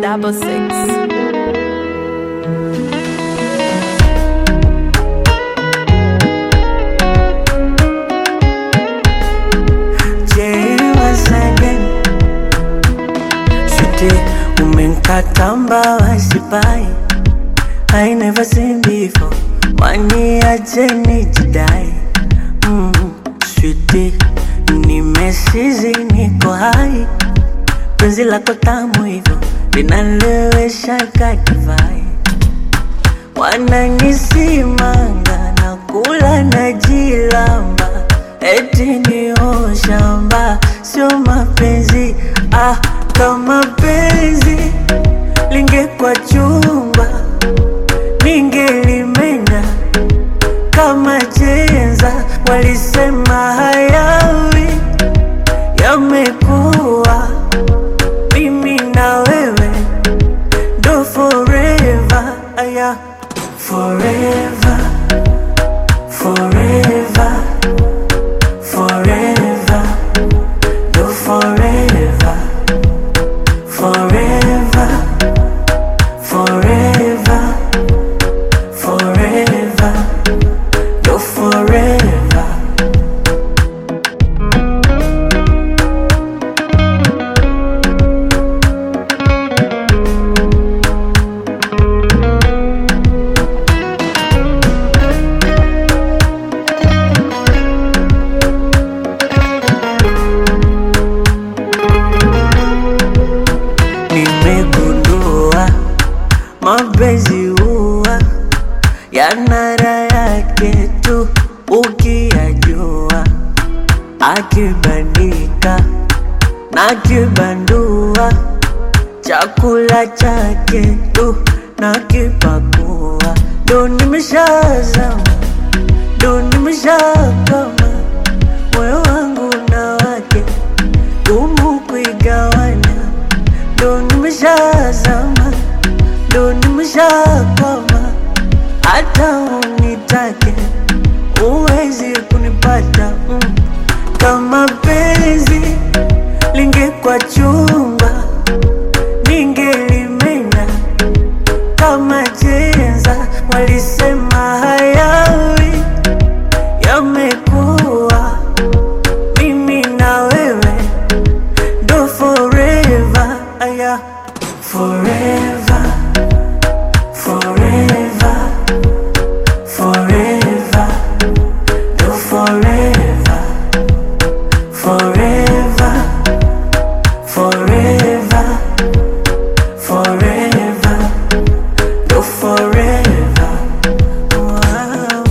double six. Jay once again. Sweetie, umenkata mbawa sipai I never seen before Waniache nijidai mm, Sweetie, nimesizi niko hai Penzi lako tamu hivyo linalewesha kadivai Wananisimanga na kula na jilamba Eti ni shamba sio mapenzi ah, kama penzi lingekwa chumba ningelimenya kama chenza walisema hayawi yamekuwa mimi na wewe ndo forever aya forever forever forever ndo forever forever forever forever ndo forever nimegundua mapenzi huwa yanara yake tu ukiyajua akibandika na kibandua chakula chake tu na kipakua ndo nimeshazama ndo nimeshakama moyo wangu na wake gumu kuigawanya ndo nimeshazama ndo nimeshakwama hata unitake uwezi kunipata mm. kama penzi lingekwa chumba ningelimenya kama chenza walisema hayawi yamekuwa mimi na wewe ndo forever aya forever forever forever ndo forever forever forever forever ndo forever wow.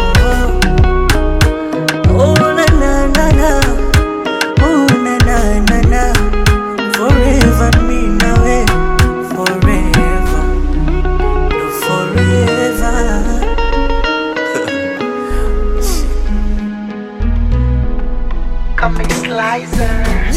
Oh, na na na na Oh, na na na na Forever me na we Forever No forever Comic Slicer.